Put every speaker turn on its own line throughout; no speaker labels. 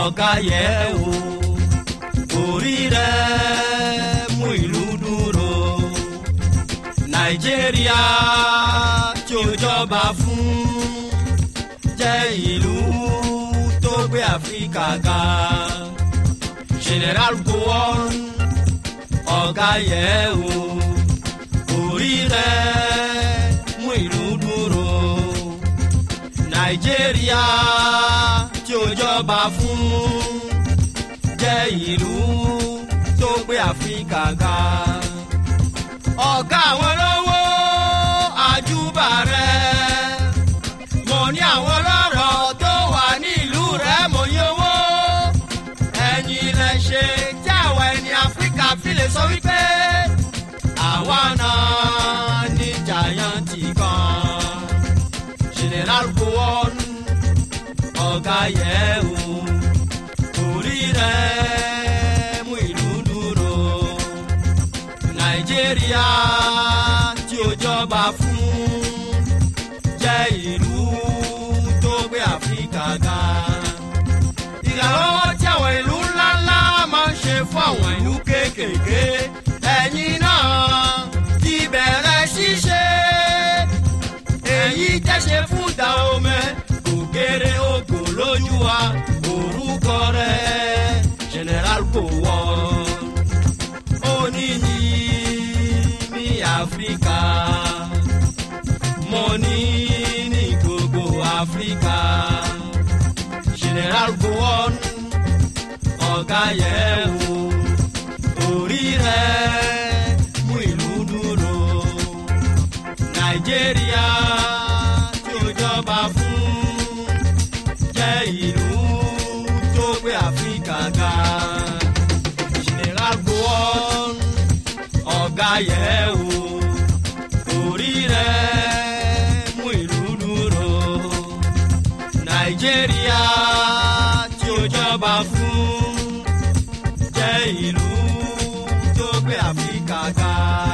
ọ̀gá yẹ̀ wò orí rẹ̀ mú ìlú dúró nàìjíríà tí ó jọba fún jẹ́ ìlú tó gbé áfíríkà ga general gowon ọ̀gá yẹ̀ wò orí rẹ̀ mú ìlú dúró nàìjíríà tí ó jọba fún jẹ́ ìlú tó gbé áfíríkà ga ọ̀gá àwọn lówó àjùbà rẹ̀ mo ní àwọn lọ́rọ̀ tó wà nílùú rẹ̀ mo yówó ẹ̀yin lẹ ṣe tí àwọn ẹni áfíríkà fi lè sọ wípé àwa náà ní jàyàntì kan general gowon ọ̀gá yẹ̀ wò orí rẹ̀ mú ìlú dúró nàìjíríà tí ó jọba fún jẹ́ ìlú tó gbé áfíríkà ga ìrànlọ́wọ́ tí àwọn ìlú ńláńlá máa ń ṣe fún àwọn ìlú kéékèèké ẹ̀yin náà ti bẹ̀rẹ̀ ṣíṣe èyí tẹ̀sẹ̀ fún Dahomey kò kéré ògo lójú wa orúkọ rẹ̀ general Gowon oníyì ní Áfíríkà mo ní ní gbogbo Áfíríkà general Gowon ọ̀gá yẹ̀ wò orí rẹ̀ mú ìlú dúró nàìjíríà tí ó jọba fún jẹ́ ìlú tó gbé áfíríkà ga general Gowon ọ̀gá yẹ̀ wò orí rẹ̀ mú ìlú dúró nàìjíríà tí ó jọba fún jẹ́ ìlú tó gbé áfíríkà ga.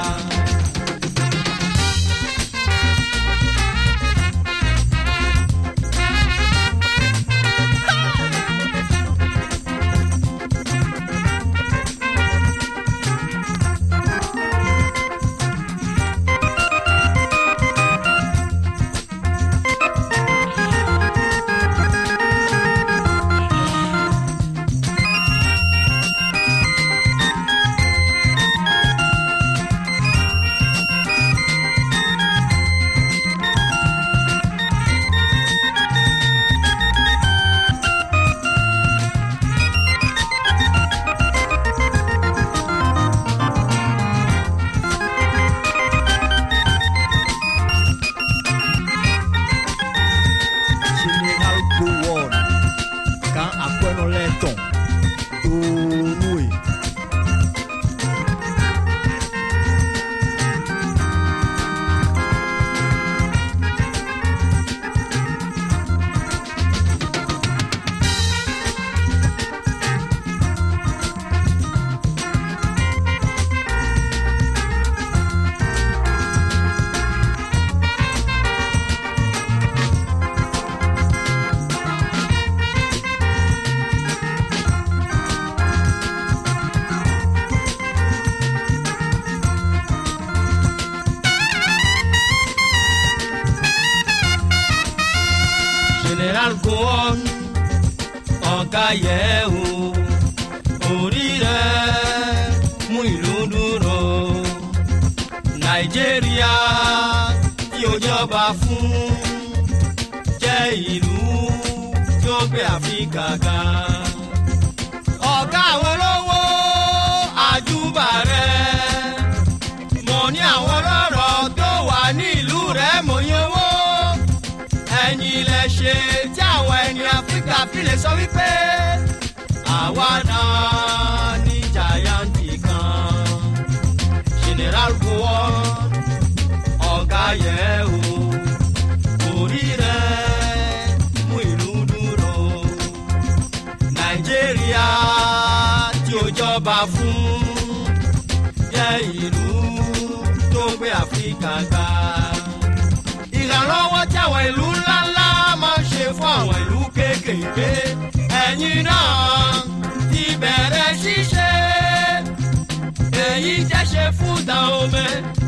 General Gowon kan akpɛnɔ lɛ tɔn doonue.
general Gowon ọ̀gá yẹ̀ wò orí rẹ̀ mú ìlú dúró nàìjíríà tí ó jọba fún jẹ́ ìlú tó gbé áfíríkà ga ọ̀gá àwọn olówó àjùbà rẹ̀ mo ní àwọn lọ́rọ̀ tó wà ní ìlú rẹ̀ mo yówó ẹ̀yin lẹ ṣe tí àwọn ẹni áfíríkà fi lè sọ wípé àwa náà ní jàyàntì kan general Gowon ọ̀gá yẹ̀ wò orí rẹ̀ mú ìlú dúró nàìjíríà tí ó jọba fún jẹ́ ìlú tó gbé áfíríkà ga ìrànlọ́wọ́ tí àwọn ìlú ńláńlá máa ń ṣe fún àwọn ìlú kéékèèké ẹ̀yin ẹ̀yin náà ti bẹ̀rẹ̀ ṣíṣe èyí jẹ́ ṣe fún Dahomey